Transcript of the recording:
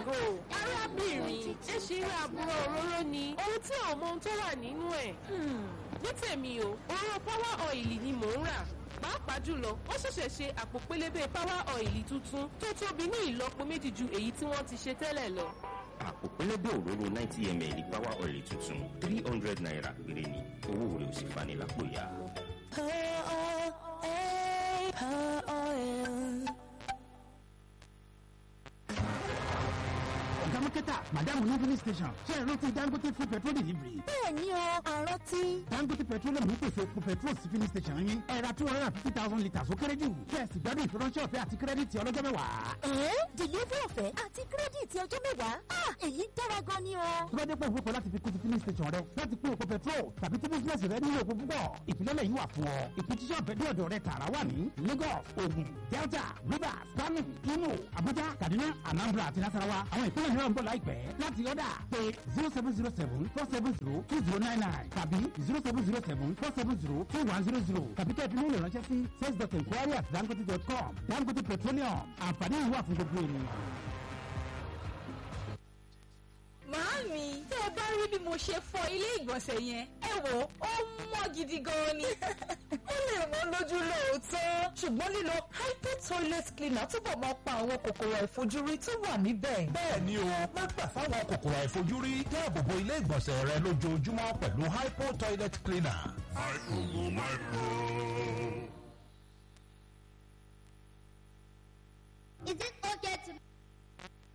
go. arábìnrin ẹ ṣe irú àbúrò òróró ni ohun tí ò mọ ohun tó wà nínú ẹ̀. ní tèmi o òróró power oil ni mò ń rà pàápàá jùlọ wọ́n ṣẹ̀ṣẹ̀ ṣe àpò pélébé power oil tuntun tó tóbi ní ìlọ́po méjì ju èyí tí wọ́n ti ṣe tẹ́lẹ̀ lọ. àpò pélébé òróró ninety ml power oil tuntun three hundred naira péré ni owó rẹ̀ ò sì fani lápò ya. ọ̀gá mọ́kẹ́tà madam ní filling station ṣe é rántí dangote fún petrol delivery. bẹ́ẹ̀ ni o àrántí. dangote petroleum ń pèsè epo petrol sí filling station yín ẹ ra two hundred and fifty thousand litres ó kéré jù kẹ́ẹ̀sì gbádùn ìfiránṣẹ́ ọ̀fẹ́ àti kírẹ́dìtì ọlọ́jọ́ mẹ́wàá. ẹ̀ẹ́n delivery ọ̀fẹ́ àti kírẹ́dìtì ọjọ́ mẹ́wàá ah èyí dára gan ni o. tó bá dé pọ̀ ìfowópamọ́ láti fi kún ti filling station rẹ láti pín epo petrol tàbí tí bísíǹnẹ̀sì rẹ nílò epo púpọ̀ ìfilọ́lẹ̀ yìí wà fún ọ ìpèsè ọ̀fẹ́ dé ọ̀dọ̀ rẹ tààrà wà ní lagos ogun delta rivers kano imo abuja kaduna anambra àti nasarawa àwọn ìpínlẹ̀ mìíràn ń bọ̀ láìpẹ́ láti ọ̀dà pé zero seven zero seven four seven zero two zero nine nine tàbí zero seven zero seven four seven zero two one zero zero tàbí kẹ́ẹ̀fì mílíọ̀nù ránṣẹ́ sí sales dot enquiry at dangote dot com dangote petroleum àǹfààní yìí wà fún gbogbo ènìyàn. Màámi, tẹ́ ẹ bá rí bí mo ṣe fọ ilé ìgbọ̀nsẹ̀ yẹn, ẹ wò ó mọ́ gidi gan ni. ó lè mọ́ lójú lóòótọ́, ṣùgbọ́n lílo hypo toilet cleaner túbọ̀ máa pa àwọn kòkòrò àìfojúrí tó wà níbẹ̀. bẹ́ẹ̀ ni o má gbà fáwọn kòkòrò àìfojúrí dáàbòbo ilé ìgbọ̀nsẹ̀ rẹ lójoojúmọ́ pẹ̀lú hypo toilet cleaner. Is it okay to